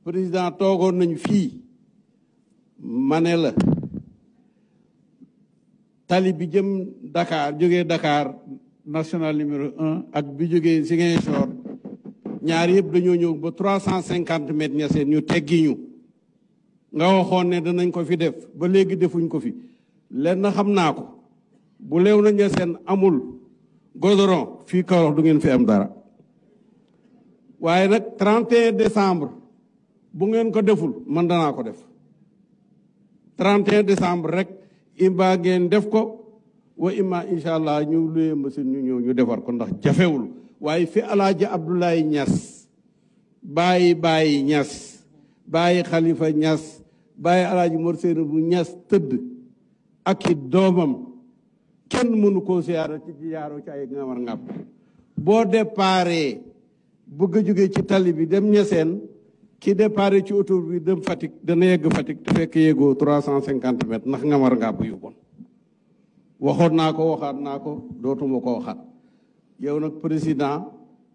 président toogoon nañu fii ma ne la tali bi jëm Dakar jógee Dakar national numéro un ak bi jógee Ziguinchor ñaar yëpp dañoo ñëw ba trois cent cinquante mètres ñaseen ñu teggi ñu nga waxoon ne danañ ko fi def ba léegi defuñ ko fi lenn xam naa ko bu leew na ñaseen amul goudron fii Kaolack du ngeen fi am dara waaye nag 31 décembre bu ngeen ko deful man danaa ko def 31 décembre rek imba ngeen def ko wa imma incha allah ñu luyee machine ñu ñëw ñu defar ko ndax jafewul waaye fi alaaji Abdoulaye Niass bàyyi bàyyi Niass bàyyi Khalifa Niass bàyyi alaaji Mor Seyna bu Niass tëdd ak i doomam kenn mënu koo siyaara ci yaaroo ci ay ngamar ngàpp boo déparé bëgg a jóge ci tali bi dem ñeseen ki déparé ci auto bi dem Fatick dana yegg Fatick te fekk yéegoo trois cent cinquante mètres ndax ngamar ngàpp yu bon waxoon naa ko waxaat naa ko dootuma ko waxaat yow nag président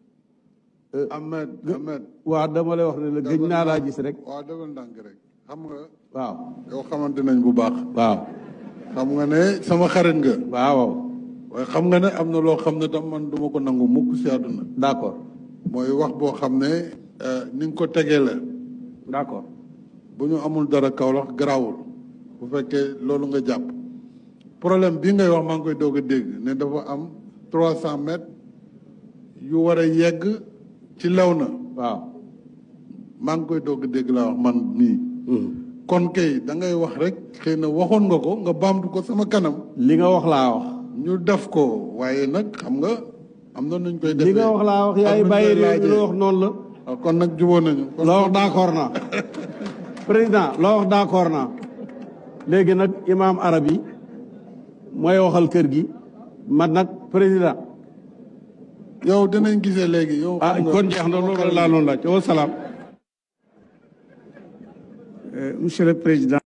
Ahmed Ahmed waaw dama lay wax ne la gëj naa laa gis rek waaw defal ndànk rek xam nga waaw yow xamante nañ bu baax waaw xam nga ne sama xarit nga waaw waaye xam nga ne am na loo xam ne tam man duma ko nangu mukk si àdduna d'accord mooy wax boo xam ne ni nga ko tegee la d'accord bu ñu amul dara Kaolack garaawul bu fekkee loolu nga jàpp problème bi ngay wax maa ngi koy doog a dégg ne dafa am trois cent mètres yu war a yegg ci lew na waaw maa ngi koy doog a dégg laa wax man mii kon kay da ngay wax rek xëy na waxoon nga ko nga baamtu ko sama kanam li nga wax laa wax ñu def ko waaye nag xam nga am na nuñ koy defee li nga wax laa wax yaay ak nuñ koy bàyyi réew mi laajee. la wax noonu la waaw kon nag jubóo nañu kon loo wax d'accord naa président loo wax d'accord naa léegi nag imaam arab yi mooy waxal kër gi man nag président yow dinañ gisee léegi yow ah xam nga kon jeex na loolu laa noonu laaj wa salaam Monsieur le Président,